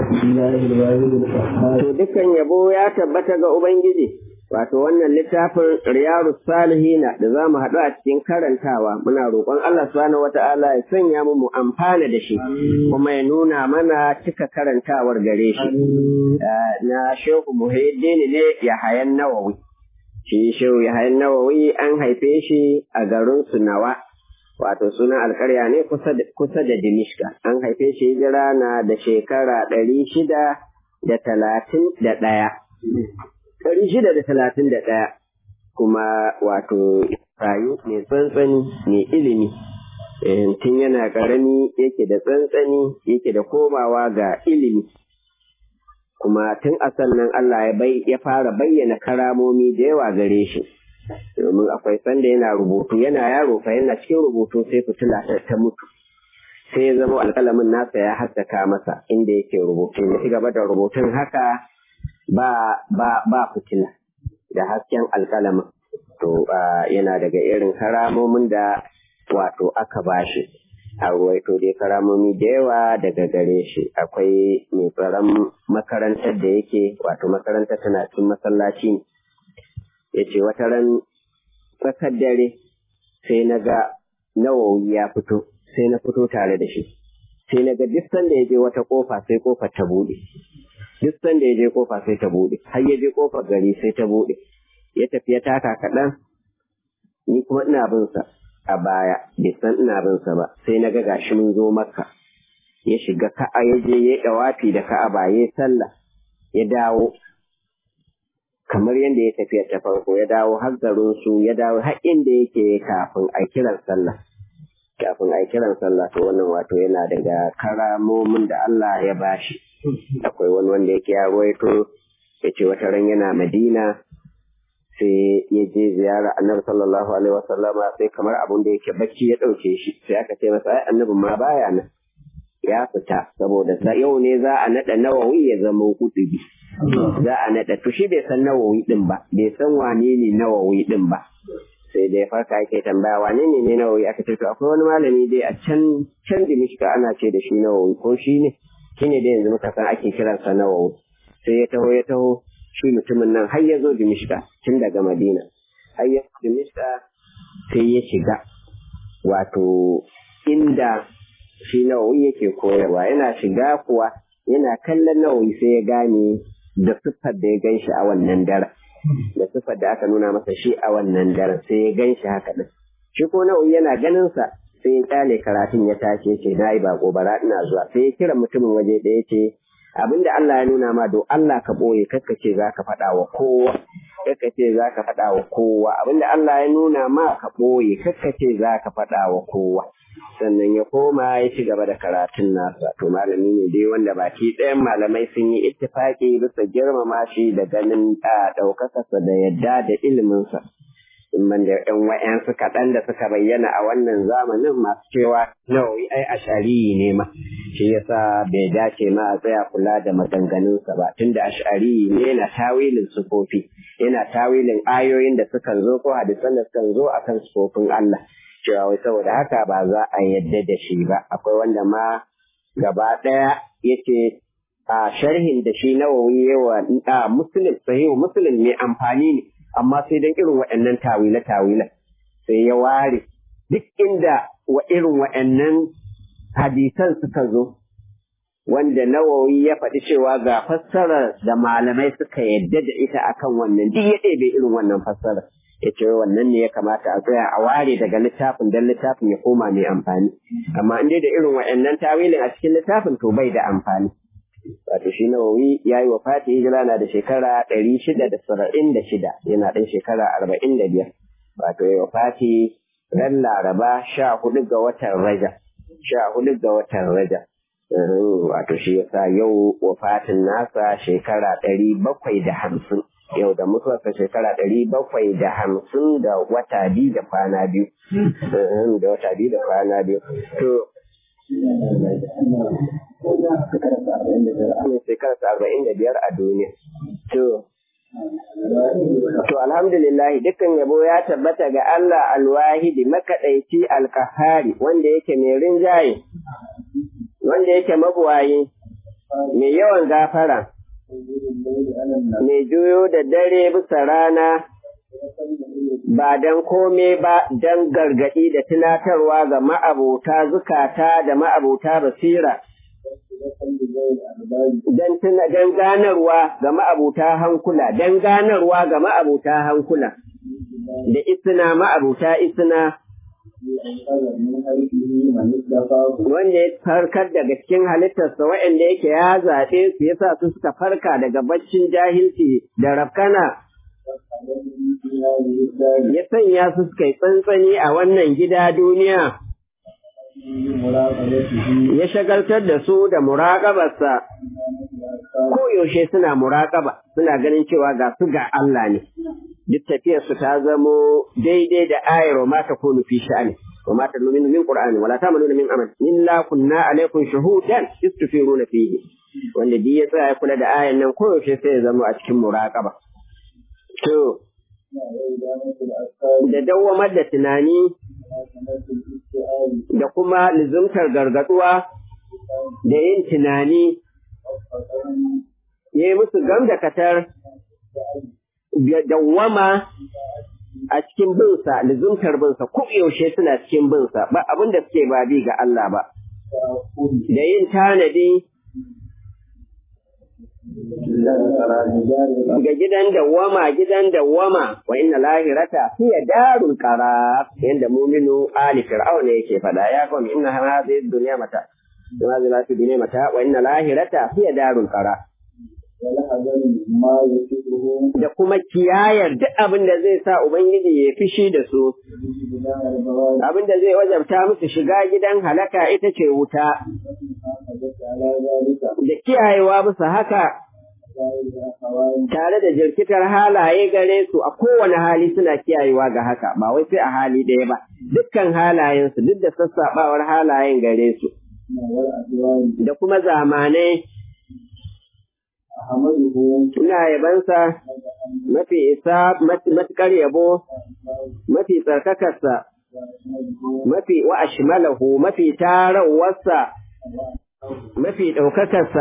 To dukan yabo ya tabbata ga Ubangiji, wato wannan littafin Riyaru Salihina da za mu haɗu a cikin karantawa muna roƙon Allah subhanahu wata'ala ya sanya mu mu amfana da shi kuma ya nuna mana cika karantawar gare shi. Na Shehu Muhyiddin ne Yahayan Nawawi. Shi Shehu Yahayan Nawawi an haife shi a garin Sunawa. wato sunan alkarya ne kusa da Dimishka. An haife shi hijira na da shekara ɗari shida da talatin da ɗaya. Ɗari shida da talatin da ɗaya. Kuma wato rayu mai tsantsani mai ilimi. Tun yana ƙarami yake da tsantsani yake da komawa ga ilimi. Kuma tun a sannan Allah ya fara bayyana karamomi da yawa gare shi. domin akwai sanda yana rubutu yana yaro fa yana cikin rubutu sai fitila ta mutu sai ya zama alƙalamin nasa ya haskaka masa inda yake rubutu ya ci gaba da rubutun haka ba ba ba fitila da hasken alƙalamin to yana daga irin karamomin da wato aka bashi a ruwaito dai karamomi da yawa daga gare shi akwai mai tsaron makarantar da yake wato makarantar tana cikin masallaci ne ya ce wata ran tsakar dare sai na ga nawawi ya fito sai na fito tare da shi sai na ga duk sanda ya je wata kofa sai kofar ta buɗe duk sanda ya je kofa sai ta buɗe har ya je kofar gari sai ta buɗe ya tafi ya taka kaɗan ni kuma ina bin sa a baya bai san ina bin sa ba sai na ga gashi mun zo makka ya shiga ka'a ya je ya ɗawafi da ka'aba ya sallah ya dawo kamar yadda ya tafiya ta farko ya dawo har garin su ya dawo har inda yake kafin a kiran sallah kafin a kiran sallah to wannan wato yana daga karamomin da Allah ya bashi akwai wani wanda yake ya ruwaito ya ce wata ran yana Madina sai ya je ziyara annabi sallallahu alaihi wasallama sai kamar abun da yake bacci ya ɗauke shi sai aka ce masa ai annabi ma baya nan ya fita saboda yau ne za a naɗa nawawi ya zama kutubi za a naɗa to shi bai san nawawi ɗin ba bai san wane ne nawawi ɗin ba sai dai farka yake tambaya wane ne ne nawawi aka ce to akwai wani malami dai a can can dimishka ana ce da shi nawawi ko shi ne shi ne dai yanzu muka san ake kiransa nawawi sai ya taho ya taho shi mutumin nan har ya zo dimishka tun daga madina har ya zo dimishka sai ya shiga wato inda shi nawawi yake koyarwa yana shiga kuwa yana kallon nawawi sai ya gane da siffar da ya gan shi a wannan daren da siffar da aka nuna masa shi a wannan daren sai ya gan shi haka din shi ko nawawi yana ganin sa sai ya kyale karatun ya tashi yace na yi bako bara ina zuwa sai ya kira mutumin waje da ya ce abinda Allah ya nuna ma do Allah ka boye kakka ce za ka faɗa wa kowa kakka ce za ka faɗa wa kowa abinda Allah ya nuna ma ka boye kakka ce za ka faɗa wa kowa sannan ya koma ya ci gaba da karatun nasa to malami ne dai wanda baki ɗayan malamai sun yi ittifaki bisa girmama shi da ganin ɗaukakarsa da yadda da iliminsa man da ɗan wa'yansu kaɗan da suka bayyana a wannan zamanin masu cewa nawawi ai ashari ne ma shi yasa bai dace ma a tsaya kula da maganganunsa ba tunda ashari ne yana tawilin sufofi yana tawilin ayoyin da sukan zo ko hadisan da sukan zo akan sufofin Allah cewa wai saboda haka ba za a yadda da shi ba akwai wanda ma gaba ɗaya yace a sharhin da shi nawawi yawa a muslim sahihu muslim mai amfani ne amma sai dan irin waɗannan tawile tawile sai ya ware duk inda wa irin waɗannan hadisan suka zo wanda nawawi ya faɗi cewa ga fassarar da malamai suka yadda da ita akan wannan duk ya ɗebe irin wannan fassarar ya ce wannan ne ya kamata a tsaya a ware daga littafin don littafin ya koma mai amfani amma in dai da irin waɗannan tawilin a cikin littafin to bai da amfani wato shi nawawi ya yi wa fati hijira na da shekara ɗari shida da saba'in da shida yana ɗan shekara arba'in da biyar wato ya wa fati ran laraba sha hudu ga watan raja sha hudu ga watan raja wato shi yasa yau wafatin nasa shekara ɗari bakwai da hamsin yau da mutuwarsa shekara ɗari bakwai da hamsin da wata biyu da kwana biyu da wata biyu da kwana biyu to shekararsa arba'in da biyar a duniya to To alhamdulillah dukkan yabo ya tabbata ga Allah alwahidi makaɗaici alkahari wanda yake mai rinjaye, wanda yake mabuwayi, mai yawan gafara mai juyo da dare bisa rana ba don kome ba don gargaɗi da tunatarwa ga ma'abota zukata da ma'abota basira don ganarwa ga ma'abota hankula don ganarwa ga ma'abota hankula da isina ma'abota isina wanda ya farkar daga cikin halittarsa waɗanda yake ya zaɓe su yasa su suka farka daga baccin jahilci da rafkana ya sanya su suka yi tsantsani a wannan gida duniya ya shagaltar da su da muraƙabarsa koyaushe suna muraƙaba suna ganin cewa ga su ga Allah ne duk tafiyarsu ta zamo daidai da ayar wa mata kunu fi sha'ani wa mata luminu min qur'ani wala ta'maluna min amal illa kunna alaikum shuhudan istufiruna fihi wanda duk ya tsaya kula da ayan nan koyaushe sai ya zama a cikin muraƙaba to da dawwamar da tunani da kuma lizumtar gargaduwa da yin tunani ya yi musu gam da katar dawwama a cikin binsa lizumtar binsa ko yaushe suna cikin binsa ba abin da suke ba bi ga Allah ba da yin tanadi ga gidan dawwama gidan dawwama wa inna lahirata hiya darul qarar yanda mu'minu ali fir'auna yake fada ya kuma inna hadhihi dunya mata kuma zalati dunya mata wa inna lahirata hiya darul qarar da kuma kiyayar duk abin da zai sa ubangiji ya fishi da su abin da zai wajabta musu shiga gidan halaka ita ce wuta da kiyayewa musu haka tare da jirkitar halaye gare su a kowane hali suna kiyayewa ga haka ba wai sai a hali ɗaya ba dukkan halayensu duk da sassaɓawar halayen gare su da kuma zamanai ina yabansa mafi isa matuƙar yabo mafi tsarkakarsa mafi wa ashmalahu mafi tarawarsa mafi ɗaukakarsa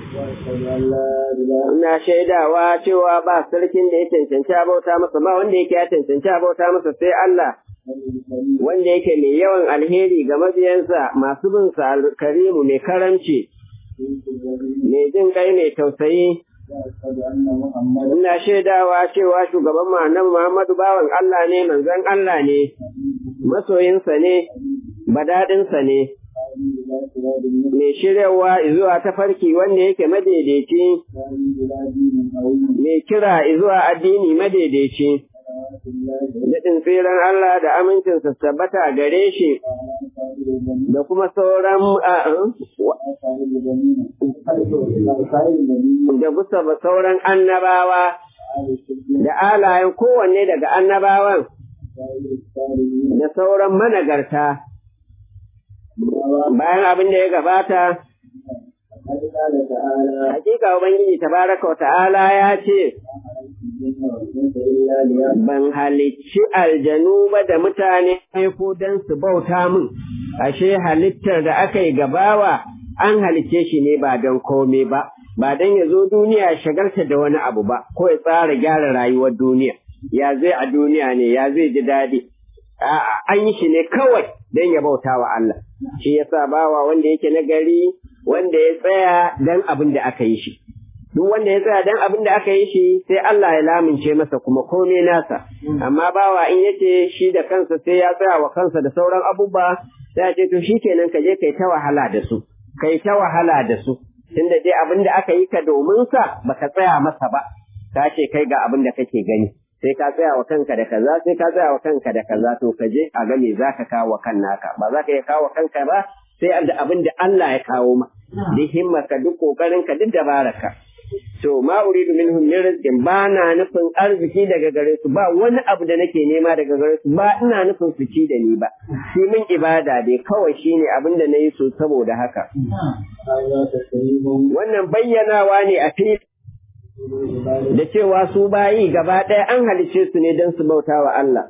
ina shaidawa cewa ba sarkin da ya cancanci abauta masa ba wanda yake ya cancanci abauta masa sai Allah wanda yake mai yawan alheri ga mabiyansa masu bin sa karimu mai karamci mai jin kai mai tausayi ina shaidawa cewa shugaban mu annabi Muhammadu bawan Allah ne manzon Allah ne masoyinsa ne badadinsa ne mai shiryawa zuwa tafarki wanda yake madaidaici, mai kira zuwa addini madaidaici, daɗin tseren Allah da amincinsa tabbata gare shi da kuma sauran da bisa sauran annabawa da alayen kowanne daga annabawan da sauran managarta. bayan abin da ya gabata, hakika Ubangiji tabaraka wa ta'ala ya ce, Ban halicci aljanu ba da mutane ko don su bauta min, ashe halittar da aka yi gabawa an halicce shi ne ba don kome ba, ba don ya zo duniya shagarta da wani abu ba, ko ya tsara gyara rayuwar duniya, ya zai a duniya ne, ya zai ji daɗi. An yi shi ne kawai don ya bauta wa Allah. shi yasa bawa wanda yake nagari wanda ya tsaya dan abin da aka yi shi duk wanda ya tsaya dan abin da aka yi shi sai Allah ya lamince masa kuma komai nasa amma bawa in yace shi da kansa sai ya tsaya wa kansa da sauran abubuwa sai ya ce to shikenan ka je kai ta wahala da su kai ta wahala da su tunda dai abin da aka yi ka domin sa baka tsaya masa ba ka ce kai ga abin da kake gani sai ka tsaya wa kanka da kaza sai ka tsaya wa kanka da kaza to ka je a ga me zaka kawo kan naka ba za ka iya kawo kanka ba sai da abin da Allah ya kawo ma duk himmarka duk kokarin ka duk dabararka to ma uridu minhum min rizqin ba na nufin arziki daga gare su ba wani abu da nake nema daga gare su ba ina nufin su ci da ni ba shi min ibada dai kawai shine abin da nayi so saboda haka wannan bayyanawa ne a fili da cewa su bayi gaba ɗaya an halice su ne don su bauta wa Allah.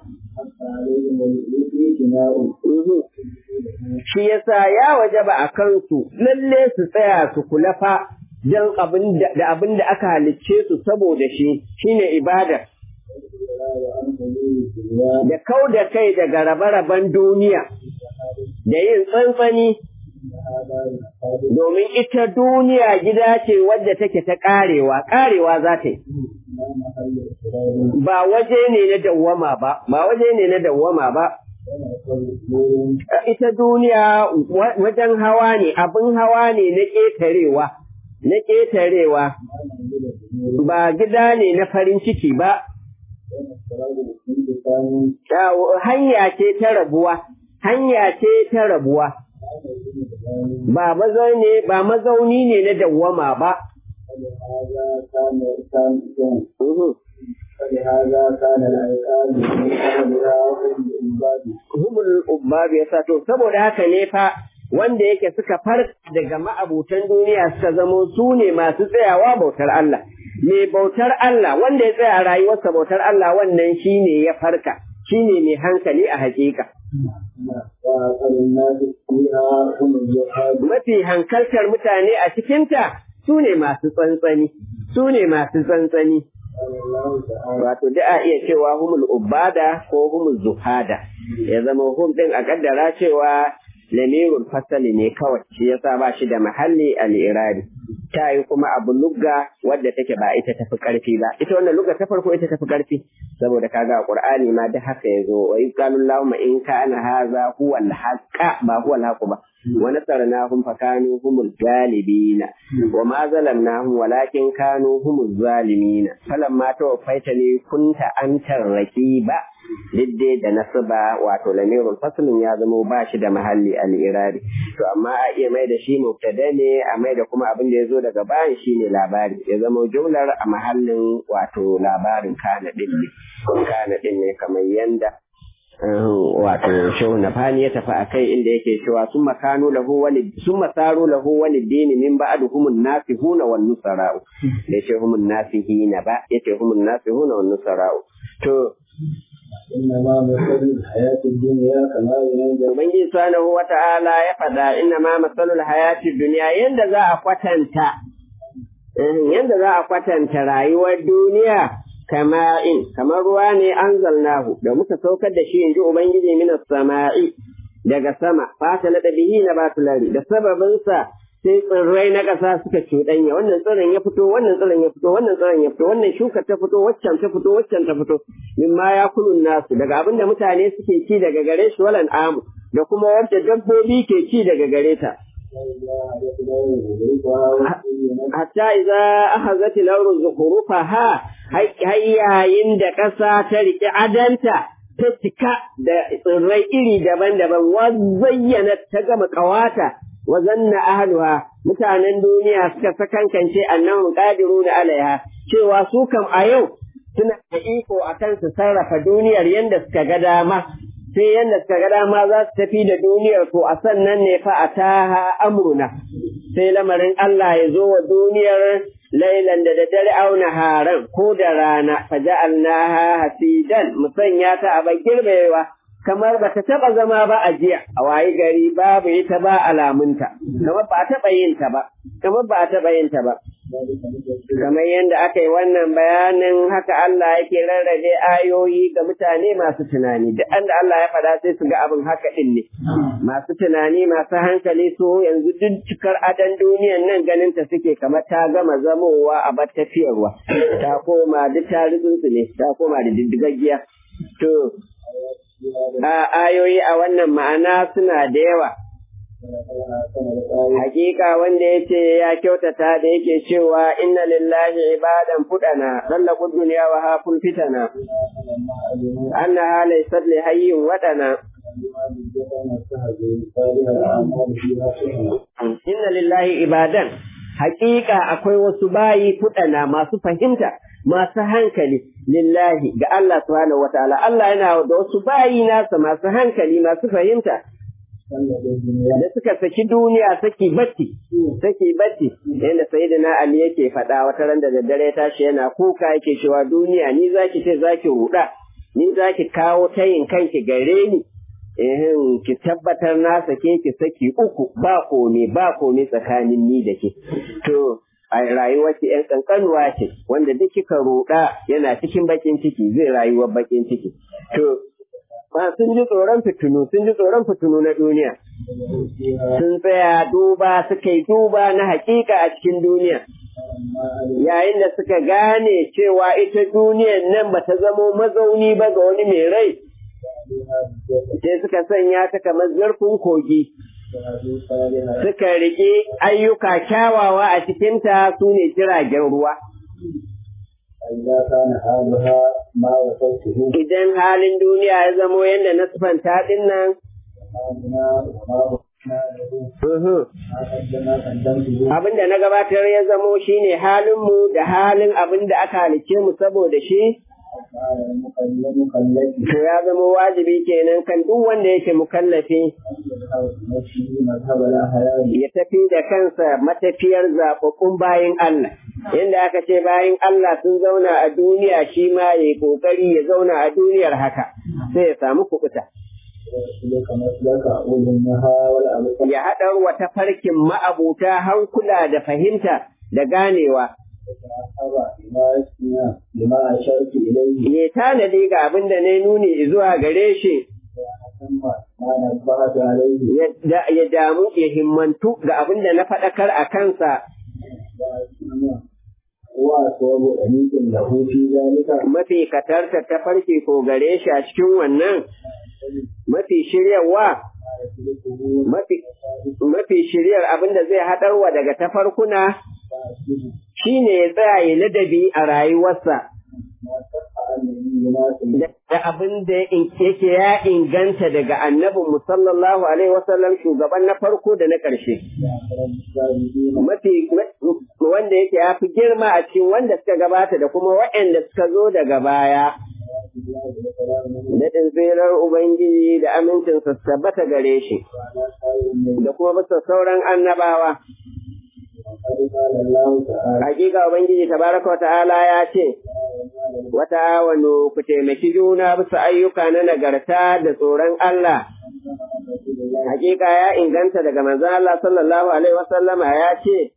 Shi yasa ya waje ba a kansu lalle su tsaya su kula fa don abin da abin da aka halicce su saboda shi shine ibada da kau da kai daga rabe-raben duniya da yin tsantsani domin ita duniya gida ce wadda take ta karewa karewa za ta yi ba waje ne na dawwama ba ba waje ne na dawwama ba ita duniya wajen hawa ne abin hawa ne na ƙetarewa na ƙetarewa ba gida ne na farin ciki ba hanya ce ta rabuwa hanya ce ta rabuwa ba mazauni ba mazauni ne na dawwama ba فلهذا كان العقاب من قبلها humul ubbab yasa to saboda haka ne fa wanda yake suka farka daga ma'abutan duniya suka zamo su ne masu tsayawa bautar Allah mai bautar Allah wanda ya tsaya rayuwarsa bautar Allah wannan shine ya farka shine mai hankali a hakika mafi hankaltar mutane a cikinta su ne masu tsantsani su ne masu tsantsani wato da a iya cewa humul ubada ko humul zuhada ya zama hum din a kaddara cewa lamirul fasali ne kawai shi yasa ba shi da mahalli al-iradi ta yi kuma abu lugga wadda take ba ita tafi karfi ba ita wannan lugga ta farko ita tafi karfi saboda kaga a qur'ani ma da haka yazo wa qalu allahumma in kana hadha huwa al-haqqa ba huwa al ba wa nasarnahum fa kanu humul galibina wa ma zalamnahum walakin kanu humuz zalimina falamma tawaffaitani kunta antar raqiba didde da nasaba wato lamirul faslin ya zamo ba shi da mahalli al-iradi to amma a iya mai da shi mubtada ne a mai da kuma abin da ya zo daga bayan shi ne labari ya zama jumlar a mahallin wato labarin kana din ne kana din ne kamar yanda wato shehu nafani ya tafi a kai inda yake cewa sun makanu lahu wani sun masaru lahu wani dini min ba'du humun nasihuna wan nusara'u da ce humun nasihina ba yace humun nasihuna wan nusara'u to إنما مثل الحياة الدنيا كما ينزل Ubangiji subhanahu wa ta'ala ya faɗa inna ma masalul hayati duniya yanda za a kwatanta yanda za a kwatanta rayuwar duniya kama in kamar ruwa ne anzalnahu da muka saukar da shi in ji Ubangiji minas sama'i daga sama fata na bihi na batulari da sababinsa sai tsirrai na ƙasa suka cuɗanya wannan tsirin ya fito wannan tsirin ya fito wannan tsirin ya fito wannan shuka ta fito waccan ta fito waccan ta fito min ma ya kulun nasu daga abin da mutane suke ci daga gare shi walan amu da kuma wadda dabbobi ke ci daga gare ta hatta idza akhazat al-ardu zukhrufaha hayyayin da ƙasa ta riƙe adanta ta cika da tsirrai iri daban-daban wa zayyana ta gama ƙawata wa zanna ahluha mutanen duniya suka sakankance annahum qadiruna alaiha cewa su kam a yau suna da iko akan su sarrafa duniyar yanda suka ga dama sai yanda suka ga dama za su tafi da duniyar to a sannan ne fa ataha amruna sai lamarin Allah ya zo wa duniyar lailan da daddare auna haran ko da rana faja'alnaha hasidan musanya ta a girbewa kamar ba ta taɓa zama ba a jiya a wayi gari babu ita ba alamunta kamar ba a taɓa yin ta ba kamar ba a taɓa yin ta ba kamar yadda aka yi wannan bayanin haka Allah yake rarrabe ayoyi ga mutane masu tunani duk da Allah ya faɗa sai su ga abin haka ɗin ne masu tunani masu hankali su yanzu duk cikar adan duniyan nan ganin ta suke kamar ta gama zamowa a bar tafiyarwa ta koma duk ta ne ta koma da diddigaggiya to a ayoyi a wannan ma'ana suna da yawa Hakika wanda ya ce ya kyautata da yake cewa inna lillahi ibadan fudana sallaku duniya wa hafun fitana anna halai sadli hayyin wadana inna lillahi ibadan hakika akwai wasu bayi fudana masu fahimta masu hankali lillahi ga Allah subhanahu wataala Allah yana da wasu bayi nasa masu hankali masu fahimta da suka saki duniya saki batti saki batti yadda sayyidina ali yake faɗa wata ran da daddare tashi yana kuka yake cewa duniya ni zaki ce zaki ruɗa ni zaki kawo tayin kanki gare ni ehin ki tabbatar na sake ki saki uku ba komi ba komi tsakanin ni da ke to a rayuwar ki ‘yan ƙanƙanuwa ce, wanda duk kika roɗa yana cikin baƙin ciki zai rayuwar baƙin ciki. To, ba sun ji tsoron fitinu, sun ji tsoron fitinu na duniya. Sun tsaya duba suka yi duba na haƙiƙa a cikin duniya. Yayin da suka gane cewa ita duniyan nan ba ta zamo mazauni ba ga wani mai rai, sai suka sanya ta kamar zurfin kogi. suka riƙe ayyuka kyawawa a cikinta su ne jiragen ruwa. Idan halin duniya ya zamo yadda na sufanta ɗin nan, abin da na gabatar ya zamo shine halinmu da halin abin da aka halice mu saboda shi, To ya zama wajibi kenan kan duk wanda yake mukallafi ya tafi da kansa matafiyar zaɓaɓɓun bayan Allah. Yadda aka ce bayan Allah sun zauna a duniya shi ma ya yi ƙoƙari ya zauna a duniyar haka sai ya samu kuɓuta. Ya haɗar wa tafarkin ma'abuta hankula da fahimta da ganewa. Ya tanadi ga abin da na nuni zuwa gare shi, ya damu ya himmantu ga abin da na faɗakar a kansa. Mafi katarta ta farke ko gare shi a cikin wannan mafi shiryarwa mafi shiryar abin da zai haɗarwa daga tafarkuna shi ne ya tsaya ya ladabi a rayuwarsa da abin da yake ya inganta daga annabin musallallahu alaihi wasallam shugaban na farko da na ƙarshe mafi wanda yake ya fi girma a cikin wanda suka gabata da kuma waɗanda suka zo daga baya Daɗin tsirar Ubangiji da amincinsa tabbata gare shi, da kuma bisa sauran annabawa. Hakika Ubangiji tabaraka wa ta'ala ya ce, Wata awanu ku taimaki juna bisa ayyuka na nagarta da tsoron Allah. Hakika ya inganta daga manzo Allah sallallahu Alaihi wasallama ya ce,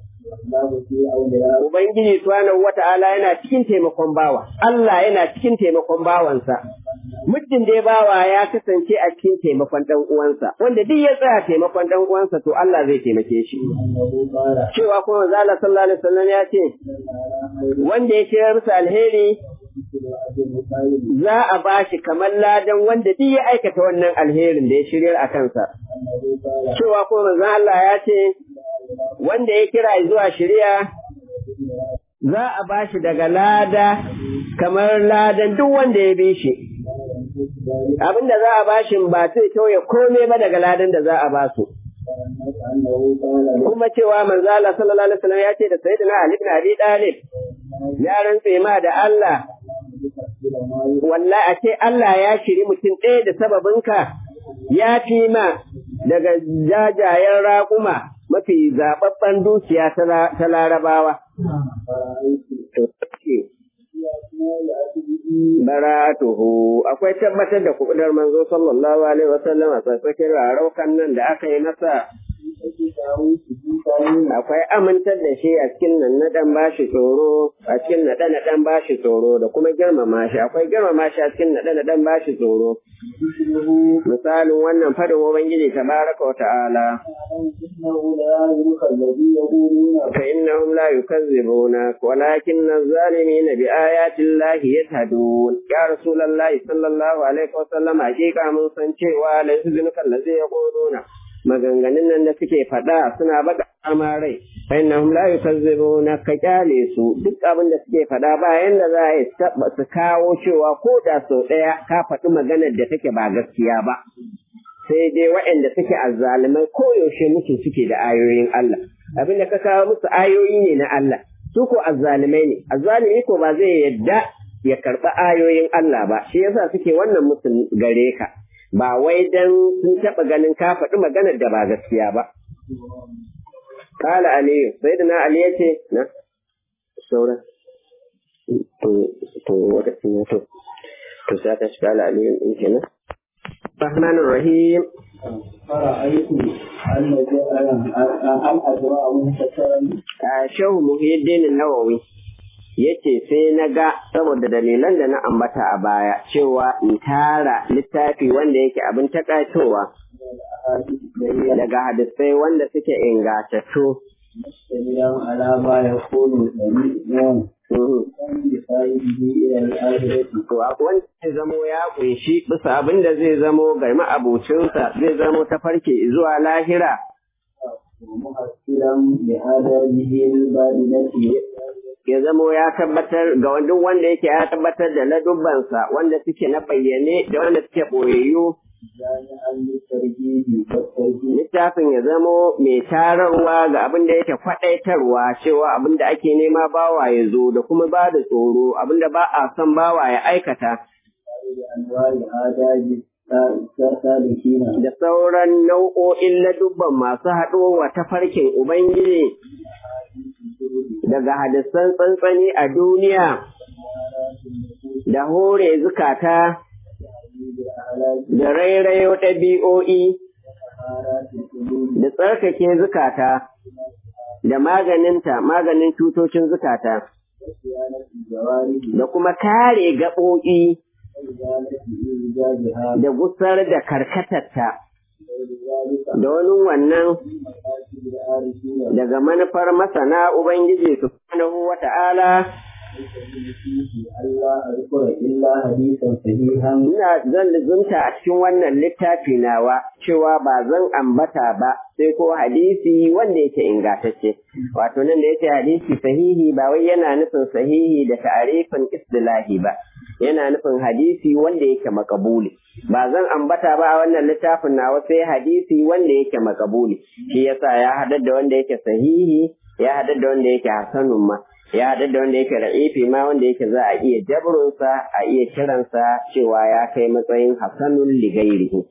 Ubangiji subhanahu wa ta'ala yana cikin taimakon bawa, Allah yana cikin taimakon bawansa. Muddin dai bawa ya kasance a cikin taimakon ɗan uwansa, wanda duk ya tsaya taimakon ɗan uwansa to Allah zai taimake shi. Cewa kuma Zala sallallahu alaihi wasallam ya ce, wanda ya kira musu alheri za a ba shi kamar ladan wanda duk ya aikata wannan alherin da ya shirya a kansa. Cewa kuma manzon Allah ya ce, wanda ya kira zuwa shirya za a ba shi daga lada kamar ladan duk wanda ya bi shi. Abin da za a ba shi ba zai tauye komai ba daga ladan da za a ba su. Kuma cewa manzo Allah sallallahu alaihi wasallam ya ce da Sayyidina Ali ibn Abi Talib ya rantse ma da Allah wallahi a ce Allah ya shiri mutum ɗaya da sababinka ya fi ma daga jajayen raƙuma mafi zaɓaɓɓen dukiya ta larabawa. Baratuhu akwai tabbatar da kuɗar manzo sallallahu alaihi wasallam a tsakakin raraukan nan da aka yi masa akwai amintar da shi a cikin nan na ɗan bashi tsoro a cikin naɗe na ɗan bashi tsoro da kuma girmama shi akwai girmama shi a cikin naɗe na ɗan bashi tsoro misalin wannan fadin ubangiji tabaraka wa ta'ala fa innahum la yukazzibuna walakin az-zalimin bi ayati llahi yajhadun ya rasulullahi sallallahu alaihi wa sallam hakika mun san cewa la yuzunka allazi yaquluna maganganun nan da suke faɗa suna baka rai fa innahum la yukazzibuna ka kyale su duk abin da suke faɗa ba yanda za a su kawo cewa ko da sau ɗaya ka faɗi maganar da take ba gaskiya ba sai dai waɗanda suke azzalumai ko yaushe musu suke da ayoyin Allah abin da ka kawo musu ayoyi ne na Allah su ko azzalumai ne azzalumi ko ba zai yadda ya karɓi ayoyin Allah ba shi yasa suke wannan musu gare ka ba wai dan sun taɓa ganin ka faɗi maganar da ba gaskiya ba. Kala Aliyu, sai da na Ali ya ce, na, saura, to, wata to, to, sai ta shi kala Aliyu in kenan. Rahmanir Rahim, فرأيت أن أن أجراء منتشرا Shehu Muhyiddin Nawawi yace sai na ga saboda dalilan da na ambata a baya cewa in tara littafi wanda yake abin takaitowa daga hadisai wanda suke ingatattu مشتملا على ما يكون سميعا بصاحبه إلى الآخرة wanda zai zamo ya kunshi bisa abin da zai zamo ga ma'abucinsa zai zamo ta farke zuwa lahira ومحصلا بآدابه الباطنة ya zamo ya tabbatar ga duk wanda yake ya tabbatar da ladubbansa wanda suke na bayyane da wanda suke boyayyu جامعا للترهيب والترهيب littafin ya zamo mai tararwa ga abin da yake kwaɗaitarwa cewa abin da ake nema bawa ya zo da kuma ba da tsoro abin da ba a son bawa ya aikata بأنواع آداب السالكين da sauran nau'o'in ladubban masu haɗowa ta farkin Ubangiji daga hadisan tsantsani a duniya da hore zukata da rairayo ɗabi'o'i da tsarkake zukata da maganinta maganin cutocin zukata da kuma kare gaɓoɓi da gusar da karkatarta da wani wannan daga manufar masana Ubangiji subhanahu wa ta'ala Allah azkura illa hadisan sahihan ina zan lizunta a cikin wannan littafi nawa cewa ba zan ambata ba sai ko hadisi wanda yake ingantacce wato nan da yake hadisi sahihi ba wai yana nufin sahihi da ta'arifin istilahi ba yana nufin hadisi wanda yake makabuli ba zan ambata ba a wannan littafin nawa sai hadisi wanda yake makabuli shi yasa ya haɗar da wanda yake sahihi ya haɗar da wanda yake hasanun ma ya haɗar da wanda yake ra'ifi ma wanda yake za a iya jabrunsa a iya kiransa cewa ya kai matsayin hasanun ligairihi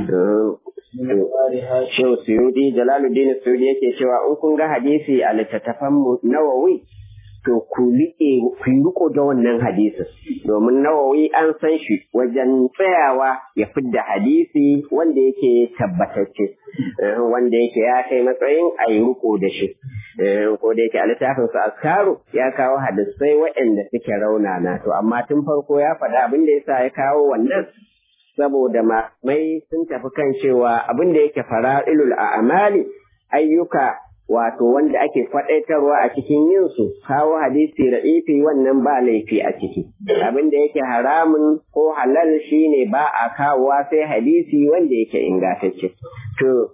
Shehu Suyudi, Jalaluddin Suyudi yake cewa in kun ga hadisi a littattafan mu Nawawi to ku riƙe ku yi riko da wannan hadisin domin Nawawi an san shi wajen tsayawa ya fidda hadisi wanda yake tabbatacce eh, wanda yake ya kai matsayin a yi riko da shi Eh, ko da yake a littafin su askaru ya kawo hadisai waɗanda suke raunana to amma tun farko ya faɗa abin da yasa ya kawo wannan saboda mai sun tafi kan cewa abin da yake fara'ilul a'mali ayyuka wato wanda ake faɗaitarwa a cikin yin su kawo hadisi ra'ifi wannan ba laifi a ciki abin da yake haramun ko halal shine ba a kawowa sai hadisi wanda yake ingantacce to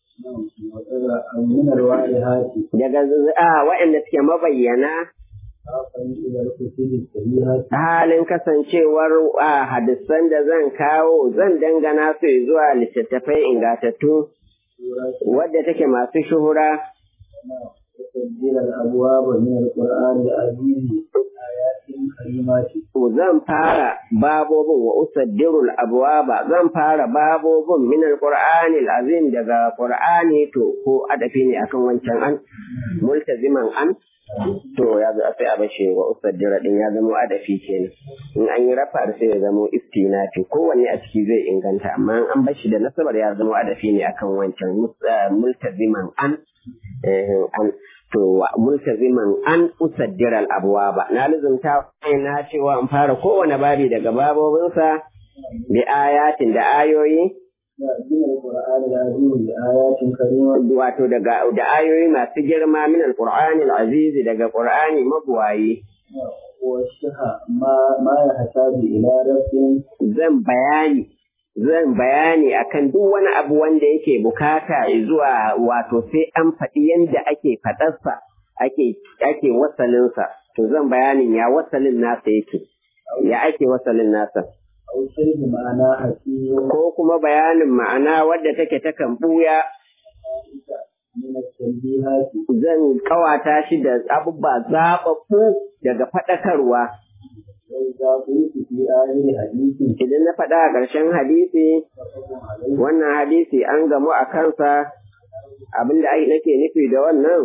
من الوارهات daga a waɗanda suke mabayyana خافا إلى الكتب الصحيحة halin kasancewar a hadisan da zan kawo zan dangana su zuwa littattafai ingatattu wadda take masu shuhura وتسجيل الأبواب من القرآن العزيز آيات كريمات zan fara babobin wa usaddirul abwaba zan fara babobin min alqur'ani alazim daga qur'ani to ko adafi ne akan wancan an multaziman an to ya zo sai a bashi wa usaddira din ya zama adafi kenan in an yi rafa sai ya zama istinafi kowanne a ciki zai inganta amma in an bashi da nasabar ya zama adafi ne akan wancan multaziman an eh, an to multaziman an usaddira al-abwaba na lizumta na cewa in fara kowane babi daga babobinsa bi ayatin da ayoyi من القرآن العزيز آيات كريمات wato daga da ayoyi masu girma min alqur'ani al-aziz daga qur'ani mabuwayi والشهى ما ما يحتاج إلى رفع zan bayani zan bayani akan duk wani abu wanda yake bukata zuwa wato sai an faɗi yanda ake faɗarsa ake ake wasalinsa to zan bayanin ya wasalin nasa yake ya ake wasalin nasa أو شيء معناه حكيم ko kuma bayanin ma'ana wadda take ta kan buya من التنبيهات zan kawata shi da abubuwa zaɓaɓɓu daga faɗakarwa وإذا قلت في آخر حديث idan na faɗa a ƙarshen hadisi فقم عليه wannan hadisi an gamu a kansa abinda ai nake nufi da wannan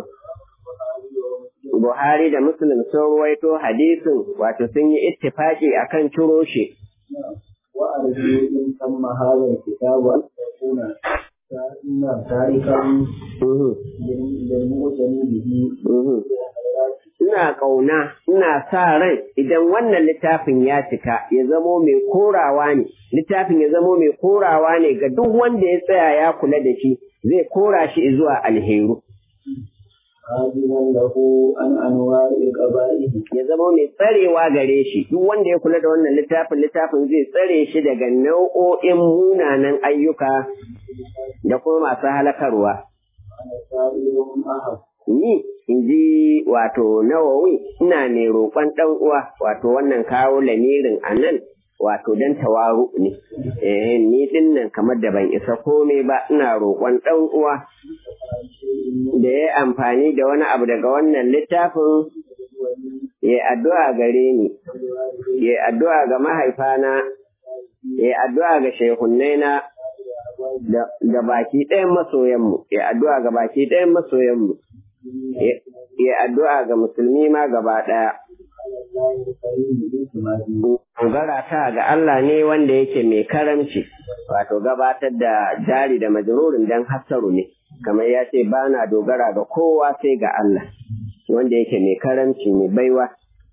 Buhari da Muslim sun ruwaito hadisin wato sun yi ittifaki akan ciro shi وأرجو إن تم هذا الكتاب أن أكون تاركا للمؤتمن به ina ƙauna, ina sa ran idan wannan littafin ya cika ya zamo mai korawa ne, littafin ya zamo mai korawa ne ga duk wanda ya tsaya ya kula da shi zai kora shi zuwa alheru. حاجبا له عن أنواع القبائل Ya zamo mai tsarewa gare shi, duk wanda ya kula da wannan littafin littafin zai tsare shi daga nau'o'in munanan ayyuka da kuma masu halakarwa. أنا سائلهم أحد Ni in ji wato nawawi ina ne roƙon ɗan uwa wato wannan kawo lamirin a nan wato don tawaru ne. Eh, ni ɗin nan kamar da ban isa komai ba ina roƙon ɗan uwa da ya yi amfani da wani abu daga wannan littafin ya addu'a gare ni, ya addu'a ga mahaifana, ya addu'a ga shehunnaina da da baki ɗayan masoyanmu, ya addu'a ga baki ɗayan masoyanmu, ya- ya addu'a ga musulmi ma gaba ɗaya. على الله الكريم باعتماده Dogara ta ga Allah ne wanda yake mai karamci, wato gabatar da jari da majururin don hassaru ne, kamar ya ce ba na dogara ga kowa sai ga Allah, wanda yake mai karamci mai baiwa.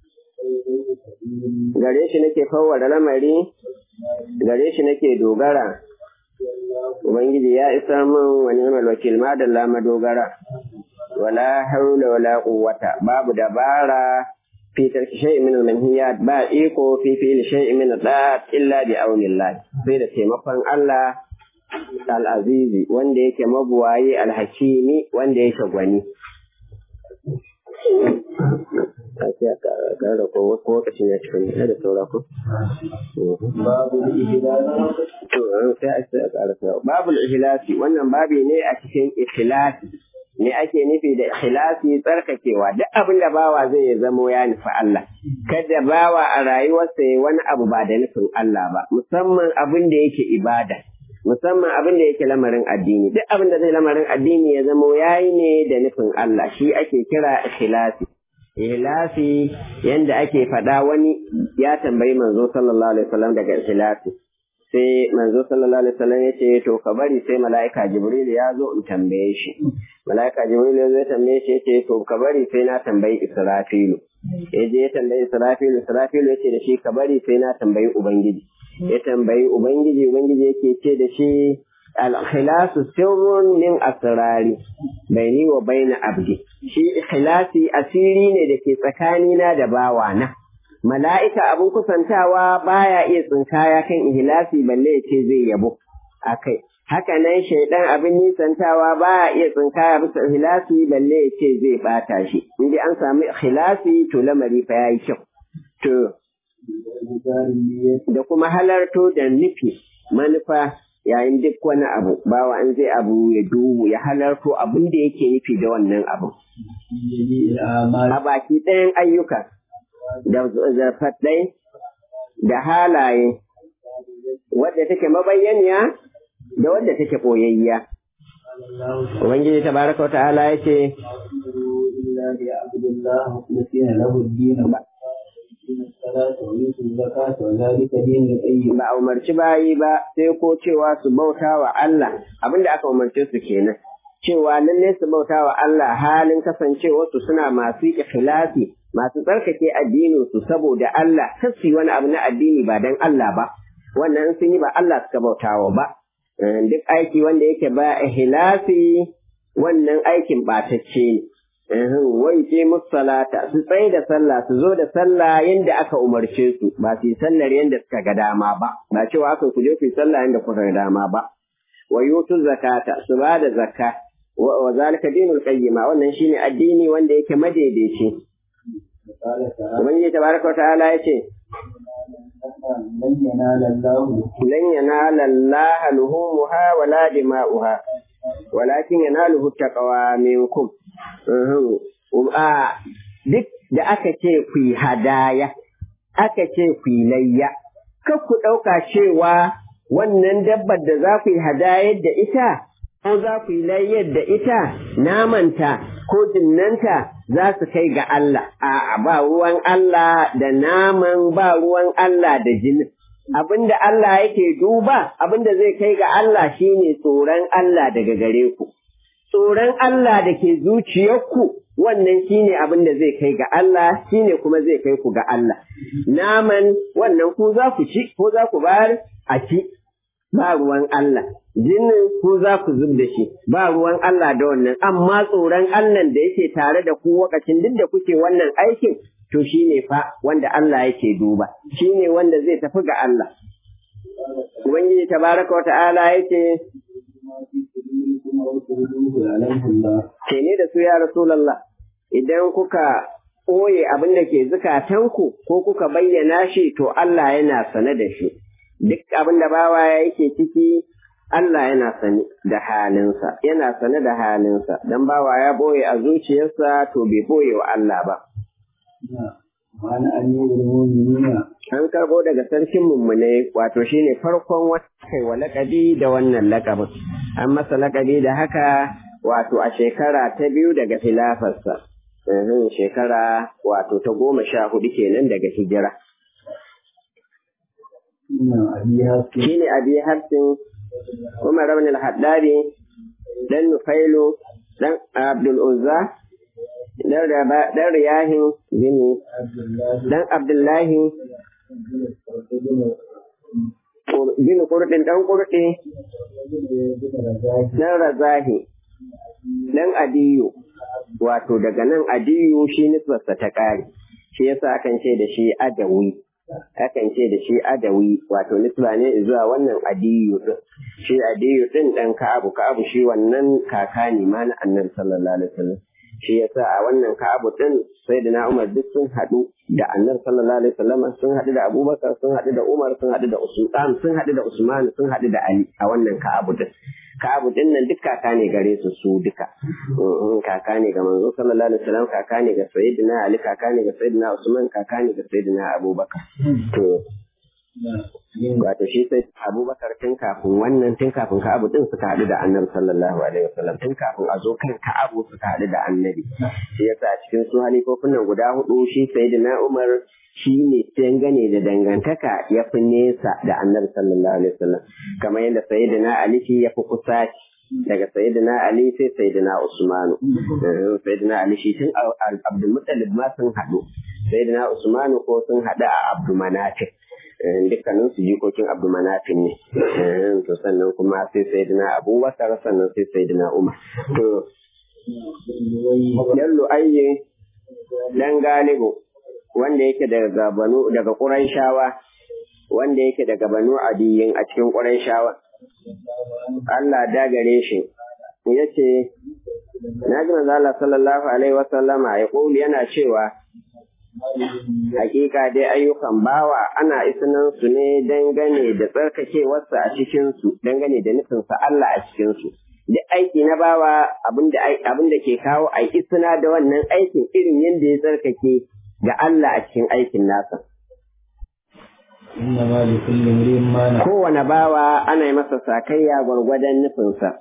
Gare shi nake fawwara lamari, gare shi nake dogara. Ubangiji ya isa min wani ni'mal wakil madalla madogara. Wala haula wala quwwata babu dabara في ترك شيء من المنهيات با إيكو في فعل شيء من الطاعات إلا بعون الله sai da taimakon Allah al-azizi wanda yake mabuwayi al-hakimi wanda yake gwani Ake a ƙara ko wasu lokacin ya cikin da saura ko? باب الإهلال To, sai a sai a ƙara saura. Babul ihlasi wannan babi ne a cikin ikhlasi. Me ake nufi da ikhlasi tsarkakewa duk abin da bawa zai ya zamo ya nufi Allah. Kada bawa a rayuwarsa ya wani abu ba da nufin Allah ba, musamman abin da yake ibada. Musamman abin da yake lamarin addini, duk abin da zai lamarin addini ya zamo yayi ne da nufin Allah, shi ake kira ikhlasi. Ikhlasi yanda ake faɗa wani ya tambayi manzo sallallahu alaihi wasallam daga ikhlasi. sai manzo sallallahu alaihi wasallam ya ce to ka bari sai mala'ika jibril ya zo in tambaye shi mala'ika jibril ya zo ya tambaye shi ya ce to ka bari sai na tambayi israfilu ya je ya tambayi israfilu israfilu ya ce da shi ka bari sai na tambayi ubangiji ya tambayi ubangiji ubangiji yake ce da shi al-ikhlasu sirrun min asrari baini wa baina abdi shi ikhlasi asiri ne da ke tsakanina da bawana mala'ika abin kusantawa baya iya tsinkaya kan ihlasi balle ya ce zai yabo a kai. Haka nan shaidan abin nisantawa baya iya tsinkaya bisa ihlasi balle ya ce zai bata shi. In dai an samu ihlasi to lamari fa yayi kyau. To da kuma halarto da nufi manufa yayin duk wani abu bawa an zai abu ya duhu ya halarto abin da yake nufi da wannan abu. A baki ɗayan ayyuka. da zafaɗai da halaye wadda take mabayyaniya da wadda take ɓoyayya. Ubangiji ta baraka wa ta'ala ya ce, Ba a umarci bayi ba sai ko cewa su bauta wa Allah abinda aka umarce su kenan. Cewa lalle su bauta wa Allah halin kasancewarsu suna masu ikhlasi masu tsarkake addininsu saboda Allah kar su yi wani abu na addini ba don Allah ba wannan sun yi ba Allah suka bautawa ba duk aiki wanda yake ba ihlasi wannan aikin ɓatacce ne wai ce salata su tsaye da sallah su zo da sallah yadda aka umarce su ba su yi sallar yadda suka ga dama ba ba cewa aka ku je ku yi sallah yadda kuka ga dama ba wa yutu zakata su ba da zakka wa zalika dinul qayyima wannan shine addini wanda yake madaidaici Ubangiji tabaraka wa ta'ala ya ce, لن ينال الله Lan yanala Allah luhumuha wala dima'uha, walakin yanaluhu taqwa minkum. A duk da aka ce ku yi hadaya, aka ce ku yi layya, kar ku ɗauka cewa wannan dabbar da za ku yi hadayar da ita, ko za ku yi layyar da ita, namanta ko jinnanta za su kai ga Allah, a ba ruwan Allah da naman ba ruwan Allah da jinin. abinda Allah yake duba abinda zai kai ga Allah shine tsoron Allah daga gare ku tsoron Allah da ke zuciyarku wannan shine abin da zai kai ga Allah shine kuma zai kai ku ga Allah naman wannan ku za ku ci ko za ku bayar a ci ba ruwan Allah jinin ku za ku zub da shi ba ruwan Allah da wannan amma tsoron Allah da yake tare da ku wakacin duk da kuke wannan aikin to shine fa wanda Allah yake duba shine wanda zai tafi ga Allah Ubangiji tabaraka wa ta'ala yake Ce ne da su ya Rasulallah, idan kuka ɓoye abin da ke zukatanku ko kuka bayyana shi to Allah yana sane da shi. Duk abin da bawa yake ciki Allah yana sane da halinsa, yana sane da halinsa, don bawa ya ɓoye a zuciyarsa to bai ɓoye wa Allah ba. An karɓo daga sarkin mummune wato shine farkon wata kai wa laƙabi da wannan laƙabin. An masa laƙabi da haka wato a shekara ta biyu daga filafarsa. Shekara wato ta goma sha hudu kenan daga hijira. Shi ne abi harsin Umar Rabin al-Haddari dan Nufailu dan Abdul Uzza dan Riyahin gini dan Abdullahi bin kurɗin ɗan kurɗi dan Razahi dan Adiyu wato daga nan Adiyu shi nisbarsa ta ƙare shi yasa akan ce da shi Adawi akan ce da shi Adawi wato nisba ne zuwa wannan Adiyu din shi Adiyu din dan Ka'abu Ka'abu shi wannan kaka ne ma na Annabi sallallahu alaihi wasallam shi yasa a wannan Ka'abu din Sayyidina Umar duk sun haɗu da Annabi sallallahu alaihi wasallam sun haɗu da Abubakar sun haɗu da Umar sun haɗu da Usman sun haɗu da Usman sun haɗu da Ali a wannan Ka'abu din Ka'abu din nan duk kaka ne gare su su duka kaka ne ga manzo sallallahu alaihi wasallam kaka ne ga Sayyidina Ali kaka ne ga Sayyidina Usman kaka ne ga Sayyidina Abubakar to wato shi sai abubakar tun kafin wannan tun kafin ka'abu din suka haɗu da annabi sallallahu alaihi wasallam tun kafin a zo kan ka'abu suka haɗu da annabi shi yasa a cikin su halifofin nan guda hudu shi sayyidina umar shi ne gane da dangantaka ya fi nesa da annabi sallallahu alaihi wasallam kamar yadda sayyidina ali shi ya fi kusa daga sayyidina ali sai sayyidina usmanu sayyidina ali shi tun abdul muttalib ma sun haɗu sayyidina usmanu ko sun haɗu a abdul manafi dukkanin su jikokin abu manafin ne to sannan kuma sai sayyidina abubakar sannan sai sayyidina umar to yan lu'ayye dan galibu wanda yake daga banu daga quraishawa wanda yake daga banu adiyin a cikin quraishawa Allah da gare shi yace na ji manzo Allah sallallahu alaihi wasallama ya yana cewa Hakika dai ayyukan bawa ana isinan su ne dangane da tsarkakewarsa a cikinsu, dangane da nufinsa Allah a cikinsu. Duk aiki na bawa abin da ke kawo a isina da wannan aikin irin yadda ya tsarkake ga Allah a cikin aikin nasa. Kowane bawa ana yi masa sakayya gwargwadon nufinsa.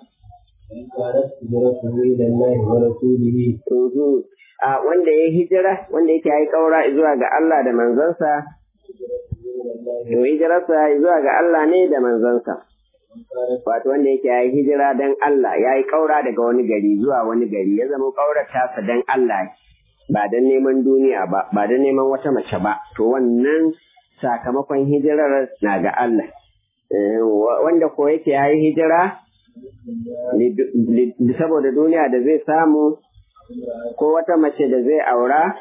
a wanda ya hijira wanda yake yi kaura zuwa ga Allah da manzansa to hijirarsa zuwa ga Allah ne da manzansa wato wanda yake yi hijira dan Allah ya yi kaura daga wani gari zuwa wani gari ya zama kaurar tasa dan Allah ba dan neman duniya ba ba dan neman wata mace ba to wannan sakamakon hijirar na ga Allah wanda ko yake yi hijira saboda duniya da zai samu ko wata mace da zai aura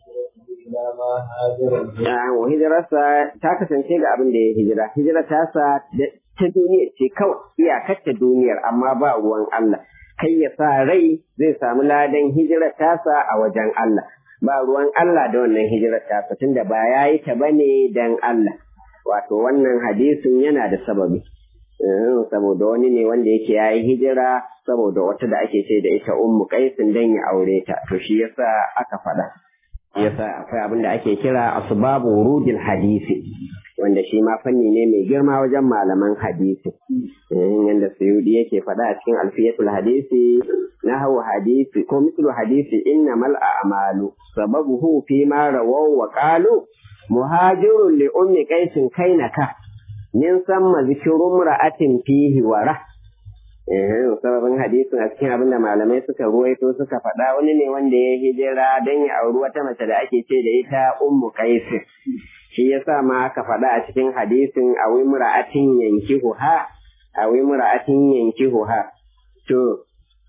hijirarsa ta kasance ga abin da ya hijira hijira ta sa ta duniya ce kawai iyakar ta duniyar amma ba ruwan Allah kai ya sa rai zai samu ladan hijirar tasa a wajen Allah ba ruwan Allah da wannan hijirar tasa tunda ba ya yi ta bane dan Allah wato wannan hadisin yana da sababi saboda wani ne wanda yake ya yi hijira saboda wata da ake ce da ita ummu kaisin dan ya aure ta to shi yasa aka faɗa yasa akwai abin da ake kira asbabu wurudil hadisi wanda shi ma fanni ne mai girma wajen malaman hadisi yanda suyudi yake faɗa a cikin alfiyatul hadisi na hau hadisi ko mislu hadisi innamal a'malu sababuhu fi ma rawaw wa qalu muhajirun li ummi qaisin kainaka min samma zikirun ra'atin fihi wara eh sababin hadisin a cikin abin da malamai suka ruwaito suka faɗa wani ne wanda ya hijira don ya auri wata mace da ake ce da ita ummu qais shi yasa ma aka faɗa a cikin hadisin a wi mura'atin yankihu ha a wi mura'atin yankihu ha to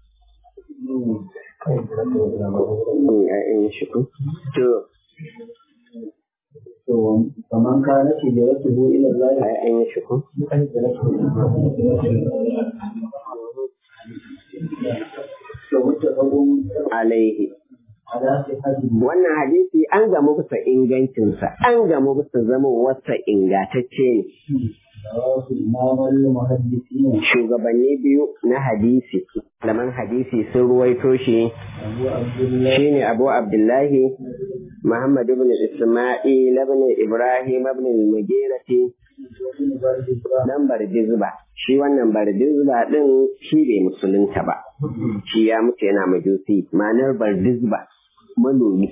to فمن كانت هجرته إلى الله ai an yi shiku فمتفق alaihi على صحته wannan hadisi an gamu bisa ingancinsa an gamu bisa zama wasa ingantacce ne رواه إمام المحدثين shugabanni biyu na hadisi malaman hadisi sun ruwaito shi أبو عبد الله shine abu abdullahi muhammad ibn isma'il ibn ibrahim ibn al-mughirati بن بردزبة dan bardizba shi wannan bardizba din shi bai musulunta ba shi ya mutu yana majusi ma'anar bardizba manomi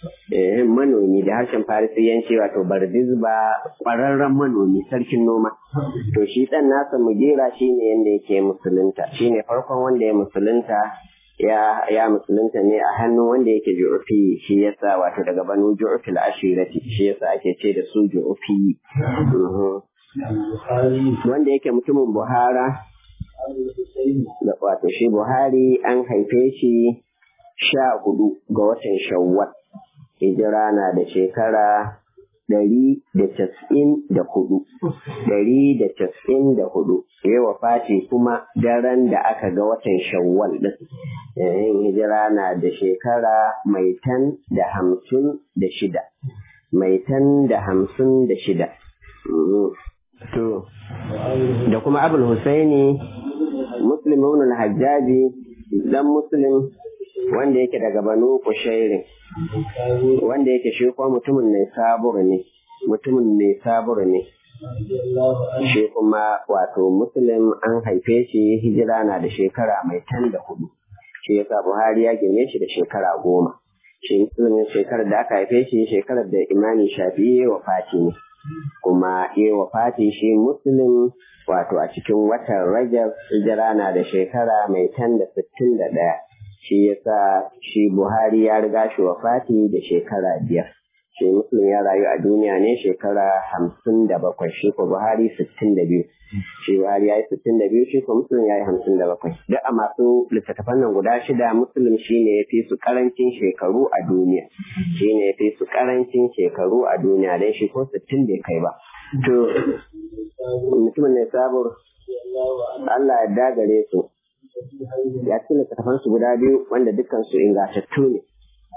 eh manomi da harshen farisiyanci wato bardizba kwararren manomi sarkin noma to shi dan nasa mujera shine yanda yake musulunta shine farkon wanda ya musulunta ya ya musulunta ne a hannun wanda yake ju'ufi shi yasa wato daga banu ju'ufil ashirati shi yasa ake ce da su ju'ufi Mhm. البخاري wanda yake mutumin buhara أبو الحسين da wato shi buhari an haife shi sha hudu ga watan shawwal hijira na da shekara ɗari da casa'in da hudu ɗari da casa'in da hudu ya wafati kuma daren da aka ga watan shawwal ɗin yayin hijira na da shekara mai tan da hamsin da shida mai tan da hamsin da shida Mhm. to وأبو da kuma abul husaini muslim ibn al-hajjaji dan muslim wanda yake daga banu kushairin البخاري wanda yake shi kuma mutumin ne sabur ne mutumin ne sabur ne رضي الله عنه shi kuma wato muslim an haife shi hijira na da shekara mai tan da hudu shi yasa buhari ya girme shi da shekara goma shi muslim shekarar da aka haife shi shekarar da imani shafi'i wa fati ne kuma ya wa fati shi muslim wato a cikin watan rajab hijira na da shekara mai tan da sittin da ɗaya shi yasa shi buhari ya riga shi wa fati da shekara biyar shi muslim ya rayu a duniya ne shekara hamsin da bakwai shi ko buhari sittin da biyu shi buhari ya yi sittin da biyu shi ko muslim ya yi hamsin da bakwai duk a masu littattafan nan guda shida muslim shi ne ya fi su karancin shekaru a duniya shi ne ya fi su karancin shekaru a duniya don shi ko sittin bai kai ba to mutumin ne sabur رضي الله عنه Allah ya dagare su ya ci littattafan su guda biyu wanda dukkan su ingantattu ne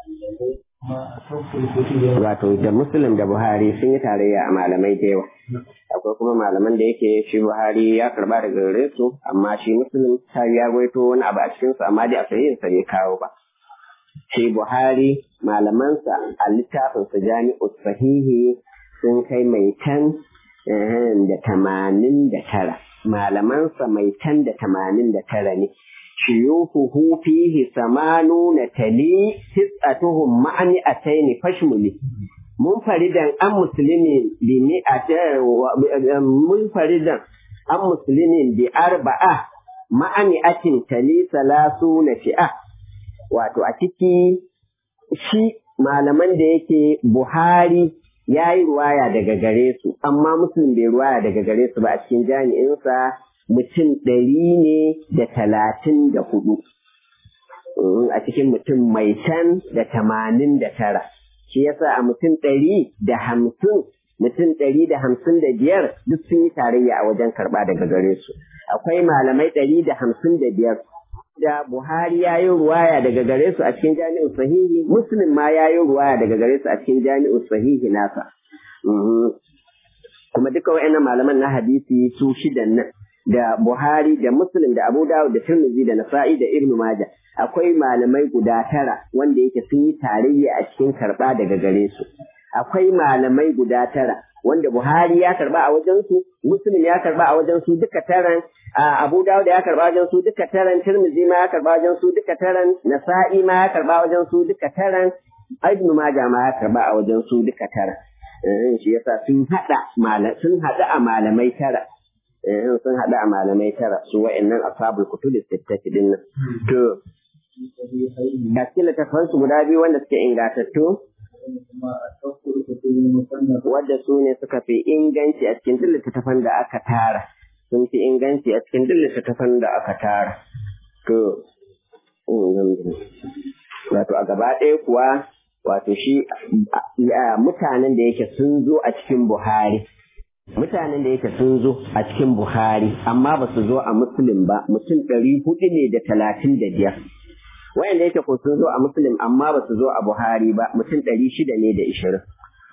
ما أصف الكتب wato da muslim da buhari sun yi tarayya a malamai da yawa akwai kuma malaman da yake shi buhari ya karba daga gare su amma shi muslim ta ya gwaito wani abu a cikin su amma dai a sahihin sa bai kawo ba shi buhari malamansa a littafin sa jami'u sahihi sun kai mai tan eh, da tamanin da tara malamansa mai tan da tamanin da tara ne shuyuhuhu fihi samanuna tali tis'atuhum ma'ani ataini fashmuli munfaridan an muslimin bi mi'ata munfaridan an muslimin bi arba'a ma'ani atin tali salasuna fi'a wato a ciki shi malaman da yake Buhari ya yi ruwaya daga gare su amma Muslim bai ruwaya daga gare su ba a cikin jami'insa mutum ɗari ne da talatin da hudu a cikin mutum mai can da tamanin da tara shi yasa a mutum ɗari da hamsin mutum ɗari da hamsin da biyar duk sun yi tarayya a wajen karɓa daga gare su akwai malamai ɗari da hamsin da biyar da Buhari ya yi ruwaya daga gare su a cikin jami'u sahihi Muslim ma ya yi ruwaya daga gare su a cikin jami'u sahihi nasa kuma duka wa'annan malaman na hadisi su shidan nan da Buhari da Muslim da Abu Dawud da Tirmidhi da Nasa'i da Ibn Majah akwai malamai guda tara wanda yake sun yi tarayya a cikin karba daga gare su akwai malamai guda tara wanda Buhari ya karba a wajen su Muslim ya karba a wajen su duka taran Abu Dawud ya karba wajen su duka taran Tirmidhi ma ya karba wajen su duka taran Nasa'i ma ya karba wajen su duka taran Ibn Majah ma ya karba a wajen su duka taran shi yasa sun hada sun hada a malamai tara sun hada a malamai tara su wa'annan ashabul kutubis sittati din nan to ga cikin littattafan su guda biyu wanda suke ingatattu wadda su ne suka fi inganci a cikin duk littattafan da aka tara sun fi inganci a cikin duk littattafan da aka tara to wato a gaba ɗaya kuwa wato shi mutanen da yake sun zo a cikin Buhari mutanen da yake sun zo a cikin Buhari amma ba su zo a Muslim ba mutum ɗari hudu ne da talatin da biyar wayanda yake ko sun zo a Muslim amma ba su zo a Buhari ba mutum ɗari shida ne da ishirin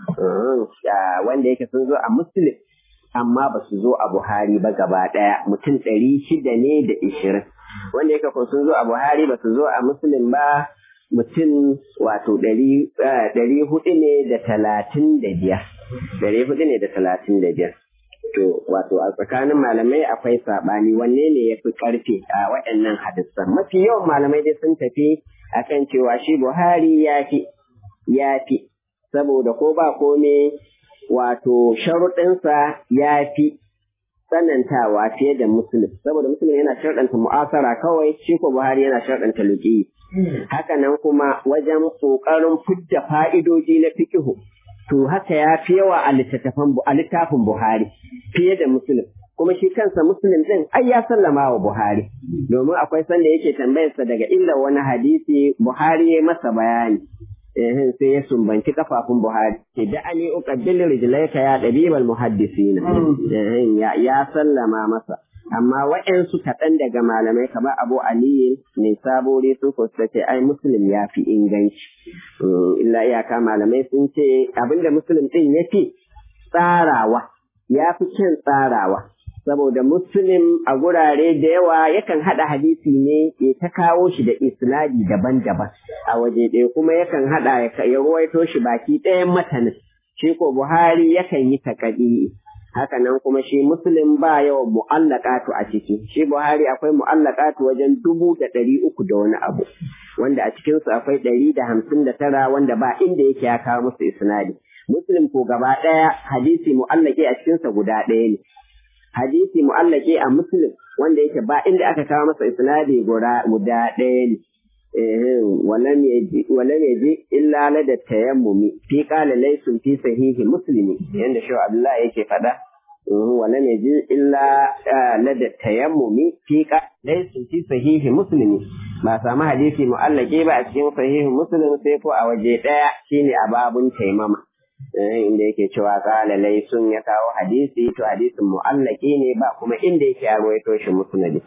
wanda yake sun zo a Muslim amma ba su zo a Buhari ba gaba ɗaya mutum ɗari shida ne da ishirin wanda yake ko sun zo a Buhari ba su zo a Muslim ba mutum wato ɗari hudu ne da talatin da biyar. Ɗari hudu ne da talatin da biyar. To, wato a tsakanin malamai akwai saɓani wanne ne ya fi ƙarfi a waɗannan hadisan. Mafi yawan malamai dai sun tafi akan cewa shi Buhari ya fi, ya fi, saboda ko ba kome wato sharuɗinsa ya fi tsanantawa fiye da Musulun. Saboda Musulun yana sharɗanta mu'asara kawai, shi ko Buhari yana sharɗanta luƙi. Hakanan kuma wajen ƙoƙarin fidda fa'idoji na fikihu, to haka ya fi yawa a littafin Buhari fiye da Musulun. Kuma shi kansa Musulun ɗin ai ya sallama wa Buhari, domin akwai sanda yake tambayarsa daga illa wani hadisi Buhari ya masa bayani. Eh, sai ya sumbanci kafafun Buhari. Ke da ani uqabbil rijlaika ya dabibal muhaddisina. Eh, ya, ya sallama masa. amma waɗansu kaɗan daga malamai kamar Abu Aliyu ne sabore sun kusa ce ai Muslim ya fi inganci. Illa iyaka malamai sun ce abinda Muslim ɗin ya fi tsarawa, ya fi kyan tsarawa. Saboda Muslim a gurare da yawa yakan haɗa hadisi ne ya ta kawo shi da isnadi daban-daban a waje ɗaya kuma yakan haɗa ya ruwaito shi baki ɗayan matanin. Shi ko Buhari yakan yi taƙaɗi haka nan kuma shi muslim ba yawan mu'allaqatu a ciki shi buhari akwai mu'allaqatu wajen dubu da ɗari uku da wani abu wanda a cikin su akwai ɗari da hamsin da tara wanda ba inda yake ya kawo musu isnadi muslim ko gaba ɗaya hadisi mu'allaqi a cikin sa guda ɗaya ne hadisi mu'allaqi a muslim wanda yake ba inda aka kawo masa isnadi guda guda ɗaya ne ولم يجي ولم يجي إلا لدى التيمم في قال ليس في صحيح مسلم عند شو عبد الله yake fada ولم يجي إلا لدى التيمم في قال ليس في صحيح مسلم ba samu hadisi mu'allake ba a cikin sahihin muslim sai ko a waje daya shine a babun taimama inda yake cewa qala laysun ya kawo hadisi to hadisin mu'allaki ne ba kuma inda yake ya rawaito shi musnadi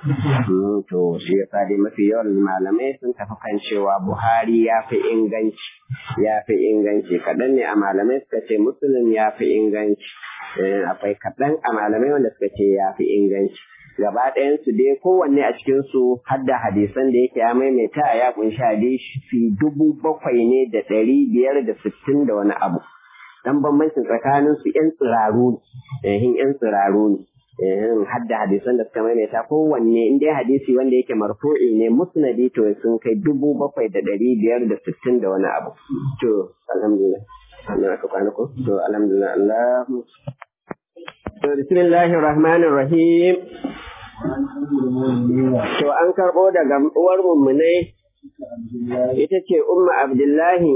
to shi yasa dai mafi yawan malamai sun tafi kan cewa Buhari ya fi inganci ya fi inganci kaɗan ne a malamai suka ce muslim ya fi inganci akwai kaɗan a malamai wanda suka ce ya fi inganci gaba ɗayansu dai kowanne a cikinsu har da hadisan da yake ya maimaita ya kunshi hadisi dubu bakwai ne da ɗari biyar da sittin da wani abu dan bambancin tsakanin su yan tsiraru ne eh yan tsiraru ne eh hadda hadisan da suka maimaita kowanne in dai hadisi wanda yake marfu'i ne musnadi to sun kai dubu bakwai da ɗari biyar da sittin da wani abu to alhamdulillah Allah ka kwana ko to alhamdulillah Allah to bismillahir rahmanir rahim to an karbo daga uwar mummunai ita ce umma abdullahi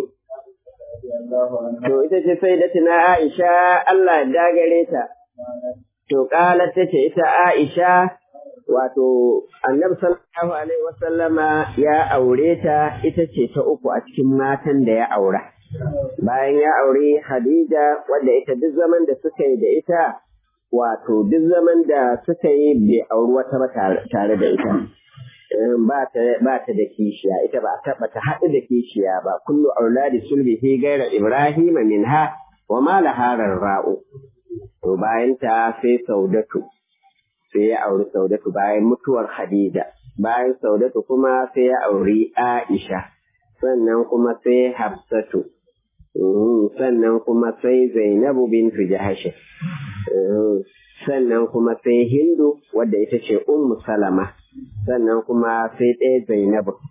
To ita ce sai da tuna Aisha Allah dagare ta. To ƙalar ta ce ita Aisha wato annabi sallallahu alaihi wasallama ya aure ta ita ce ta uku a cikin matan da ya aura. Bayan ya aure Hadija wadda ita duk zaman da suka yi da ita wato duk zaman da suka yi bai auri wata ba tare da ita. ba ta da kishiya ita ba taɓa ta haɗu da kishiya ba kullu auladi sulbihi gaira ibrahima minha wa ma laharar ra'u to bayan ta sai saudatu sai ya auri saudatu bayan mutuwar khadija bayan saudatu kuma sai ya auri aisha sannan kuma sai hafsatu sannan kuma sai zainabu bintu jahashi sannan kuma sai hindu wadda ita ce ummu salama sannan kuma sai ɗaya Zainabu.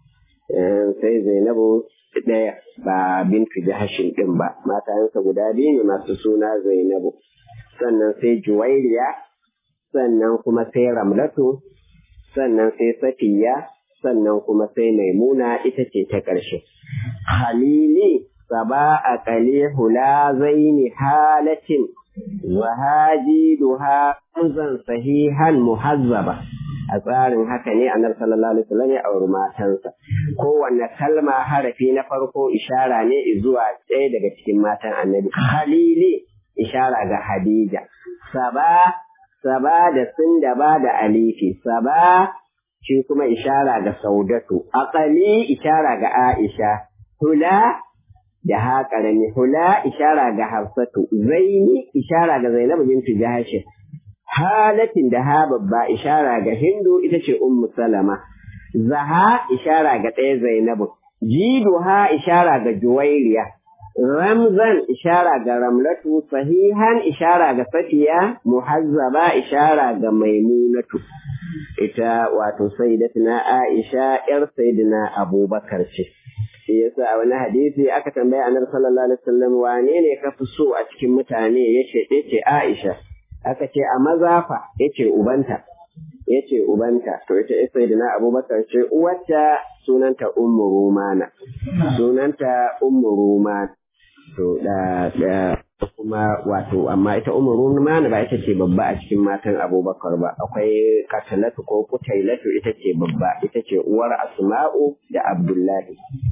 sai Zainabu ɗaya ba bintu jahashin ɗin ba matayensa guda biyu ne masu suna Zainabu sannan sai Juwairiya sannan kuma sai Ramlatu sannan sai Safiya sannan kuma sai Maimuna ita ce ta ƙarshe Halili saba a ƙale hula zaini halatin wa hajiduha zan sahihan muhazzaba a tsarin haka ne annabi sallallahu alaihi wasallam ya auri matansa kowanne kalma harafi na farko ishara ne zuwa ɗaya daga cikin matan annabi halili ishara ga hadija saba saba da sun da ba da alifi saba shi kuma ishara ga saudatu aqali ishara ga aisha hula da ha ƙarami hula ishara ga hafsatu zaini ishara ga zainabu bintu jahashin halatin da ha babba ishara ga hindu ita ce ummu salama zaha ishara ga ɗaya zainabu jidu ha ishara ga juwairiya ramzan ishara ga ramlatu sahihan ishara ga safiya muhazzaba ishara ga maimunatu ita wato sayyidatuna aisha yar sayyidina abubakar ce shi yasa a wani hadisi aka tambaya annabi sallallahu alaihi wasallam wane ne ka fi so a cikin mutane yace yace Aisha aka ce a mazafa yace ubanta yace ubanta to ita sayyidina Abubakar ce uwarta sunanta Ummu Rumana sunanta Ummu Rumana to da da kuma wato amma ita Ummu Rumana ba ita ce babba a cikin matan Abubakar ba akwai Katalatu ko Kutailatu ita ce babba ita ce uwar Asma'u da Abdullahi